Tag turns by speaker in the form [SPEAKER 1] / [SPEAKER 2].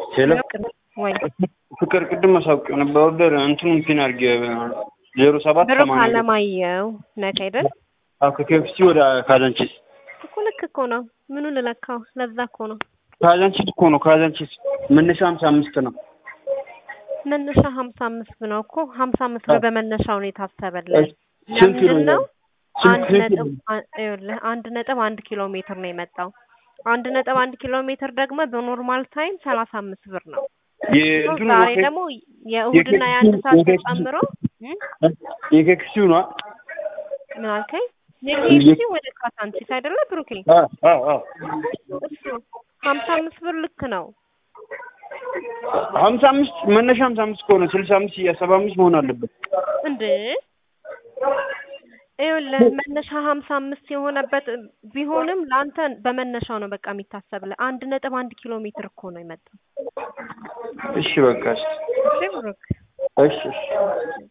[SPEAKER 1] ሄሎ
[SPEAKER 2] ወይ
[SPEAKER 1] ፍቅር ቅድም አሳውቂው ነበር። ኦርደር እንትኑን ፒን አድርጌ ዜሮ ሰባት
[SPEAKER 2] ብሩክ
[SPEAKER 1] ሰማንያ
[SPEAKER 2] አለማየሁ ነህ አይደል?
[SPEAKER 1] አዎ ከኬፍሲ ወደ ካዛንቺስ
[SPEAKER 2] እኮ ልክ እኮ ነው። ምኑን ልለካው? ለዛ እኮ ነው
[SPEAKER 1] ካዛንቺስ እኮ ነው። ካዛንቺስ መነሻ ሀምሳ አምስት ነው።
[SPEAKER 2] መነሻ ሀምሳ አምስት ነው እኮ ሀምሳ አምስት ብር በመነሻው ነው የታሰበልን።
[SPEAKER 1] ስንት ኪሎ
[SPEAKER 2] ለምንድን ነው?
[SPEAKER 1] ስንት
[SPEAKER 2] አንድ
[SPEAKER 1] ኪሎ
[SPEAKER 2] ነጥብ አ- ይኸውልህ አንድ ነጥብ አንድ ኪሎ ሜትር ነው የመጣው። አንድ ነጥብ አንድ ኪሎ ሜትር ደግሞ በኖርማል ታይም ሰላሳ አምስት ብር ነው።
[SPEAKER 1] የእንትኑ
[SPEAKER 2] ዛሬ
[SPEAKER 1] ወኬ-
[SPEAKER 2] ደግሞ የእሁድና የአንድ ሰዓት
[SPEAKER 1] የኬክሱ-
[SPEAKER 2] ተጨምሮ እም?
[SPEAKER 1] የኬክሲው ነው።
[SPEAKER 2] ምን አልከኝ? የኬኤፍሲ ወደ ካሳንቺስ አይደለ ብሩኬ?
[SPEAKER 1] አዎ አዎ አዎ
[SPEAKER 2] እሱ ሀምሳ አምስት ብር ልክ ነው።
[SPEAKER 1] ሀምሳ አምስት መነሻ ሀምሳ አምስት ከሆነ ስልሳ አምስት ሰባ አምስት መሆን አለበት።
[SPEAKER 2] እንዴ ይኸውልህ መነሻ ሀምሳ አምስት የሆነበት ቢሆንም ለአንተ በመነሻው ነው በቃ የሚታሰብልህ። አንድ ነጥብ አንድ ኪሎ ሜትር እኮ ነው የመጣው።
[SPEAKER 1] እሺ በቃ እሺ
[SPEAKER 2] እሺ ብሩክ
[SPEAKER 1] እሺ እሺ